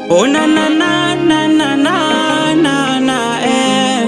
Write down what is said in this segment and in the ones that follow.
Oh na na na na na na na na eh.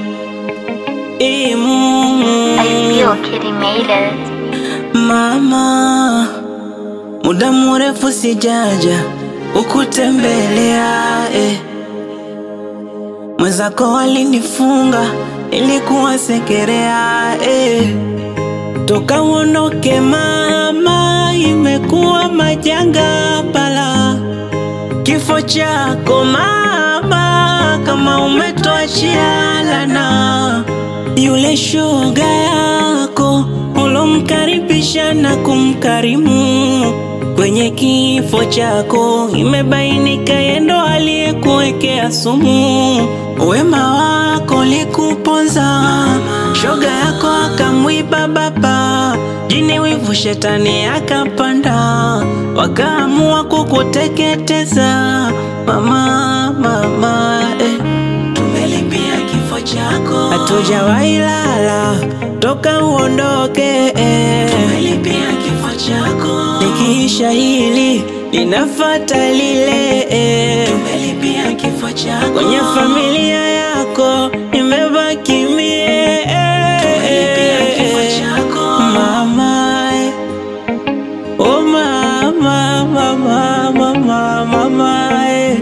Imu I feel Kitty made it. mama, muda mrefu sijaja ukutembelea eh. Mwenzako walinifunga ilikuwa sekerea eh. Toka uondoke mama, imekuwa majanga pala Kifo chako mama, kama umetuachia lana. Yule shoga yako ulomkaribisha na kumkarimu, kwenye kifo chako imebainika yendo aliyekuwekea sumu. Wema wako likuponza, shoga yako akamwiba baba, jini wivu shetani akapanda, wakaamua kukuteketeza mama, mama eh. Tumelipia kifo chako, hatujawahi lala toka uondoke eh. Tumelipia kifo chako, likiisha hili linafata lile eh. Tumelipia kifo chako, kwenye familia yako nimebaki mie eh. Tumelipia kifo chako mama eh. Oh mama, mama, mama, mama eh.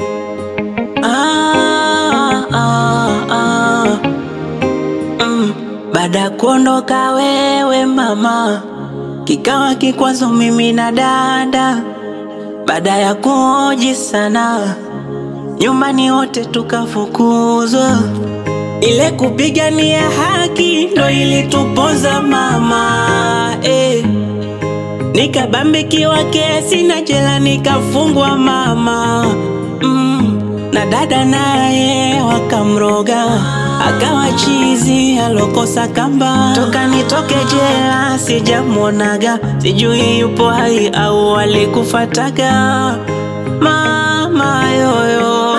Ah, ah, ah. Mm. Baada ya kuondoka wewe mama, kikawa kikwazo mimi na dada. Baada ya kuoji sana, nyumbani wote tukafukuzwa. Ile kupigania haki ndo ilituponza mama eh. Nikabambikiwa kesi na jela nikafungwa mama mm. Na dada naye wakamroga akawa chizi alokosa kamba. Toka nitoke jela sijamwonaga, sijui yupo hai au alikufataga mama yoyo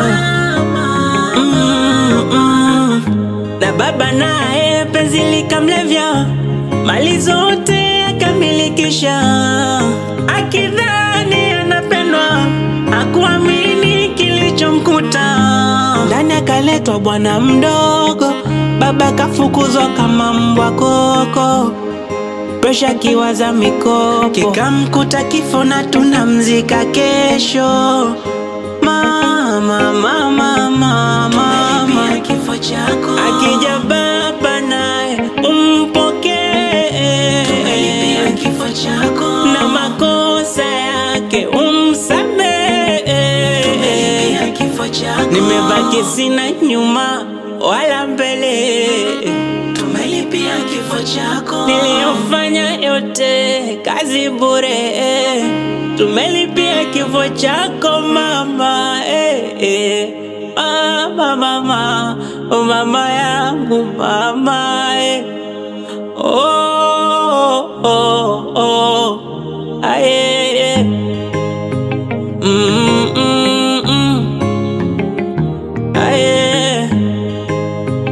mm, mm. Na baba naye penzi likamlevya, mali zote akamilikisha, akidhani anapendwa, akuamini kilichomkuta. Ndani akaletwa bwana mdogo, baba kafukuzwa kama mbwa koko presha kiwaza mikopo kikamkuta kifo na tunamzika kesho mama mama mama kifo chako akija baba naye umpokee kifo chako na makosa yake umsamehe kifo chako nimebaki sina nyuma wala mbele tumelipia kifo chako niliyofanya yote kazi bure tumelipia kifo chako mama eh, eh. Mama, mama, oh mama yangu mama eh. oh, oh, oh. Aye, eh. Mm, mm, mm. Aye.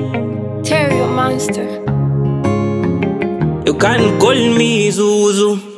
Terrio Monster. You can call me Zuzu.